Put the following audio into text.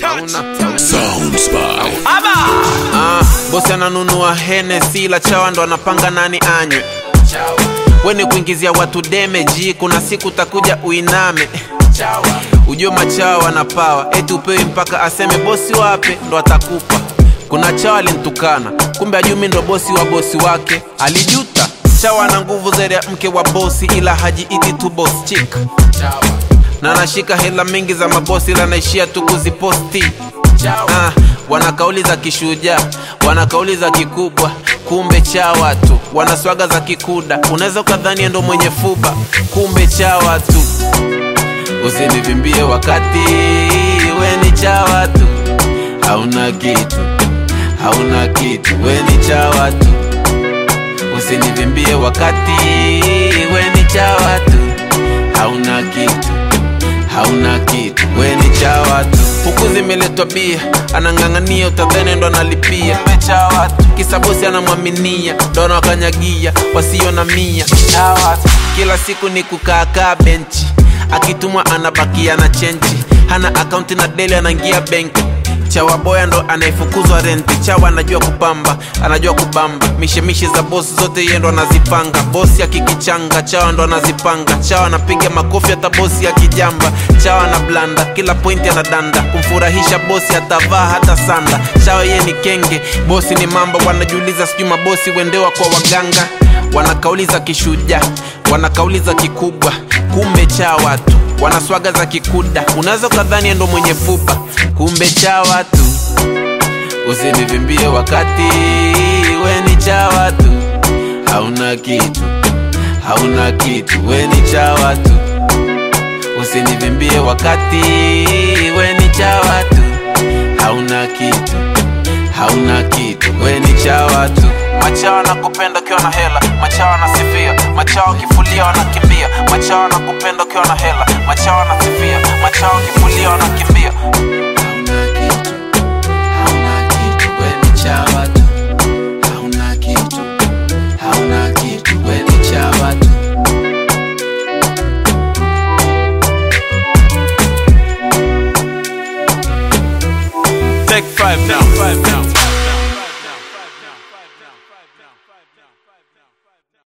Ah, bosi ananunua Hennessy la chawa ndo anapanga nani anywe weni kuingizia watu demeji kuna siku takuja uiname ujue machawa wanapawa eti upewi mpaka aseme bosi wape ndo atakupa kuna chawa alintukana kumbe ajumi ndo bosi wa bosi wake alijuta chawa na nguvu zaidi ya mke wa bosi ila hajiiti tu boss chick na anashika hela mingi za mabosi ila naishia tu kuziposti ah, wana kauli za kishujaa wana kauli za kikubwa kumbe chawa tu wana swaga za kikuda unaweza ukadhani ndo mwenye fuba kumbe chawa tu usinivimbie wakati we ni chawa tu hauna kitu hauna kitu we ni chawa tu usinivimbie wakati we ni chawa tu hauna kitu hauna kitu we ni chawa tu huku zimeletwa bia anang'ang'ania utadhene ndo analipia chawa tu kisa bosi anamwaminia ndo anawakanyagia wasio na mia chawa tu kila siku ni kukaakaa benchi akitumwa anabakia na chenchi hana akaunti na deli anaingia benki chawa boya ndo anayefukuzwa renti chawa anajua kupamba anajua kubamba mishemishe za bosi zote yeye ndo anazipanga bosi akikichanga chawa ndo anazipanga chawa anapiga makofi hata bosi akijamba chawa na blanda kila pointi anadanda kumfurahisha bosi atavaa hata sanda chawa yeye ni kenge bosi ni mamba wanajiuliza sijui mabosi wendewa kwa waganga wana kauli za kishujaa wana kauli za kikubwa kumbe chawa tu wana swaga za kikuda unaweza ukadhani ndo mwenye fupa kumbe chawa tu usinivimbie wakati we ni chawa tu hauna kitu hauna kitu we ni chawa tu usinivimbie wakati we ni chawa tu hauna kitu hauna kitu we ni chawa tu machawa na kupenda ukiwa na hela machawa na sifia machawa kifulia wanakimbia machawa na kupenda ukiwa na hela machawa na sifia machawa kifulia wanakimbia hauna kitu hauna kitu we ni chawa tu hauna kitu hauna kitu we ni chawa tu Take five now. Five now.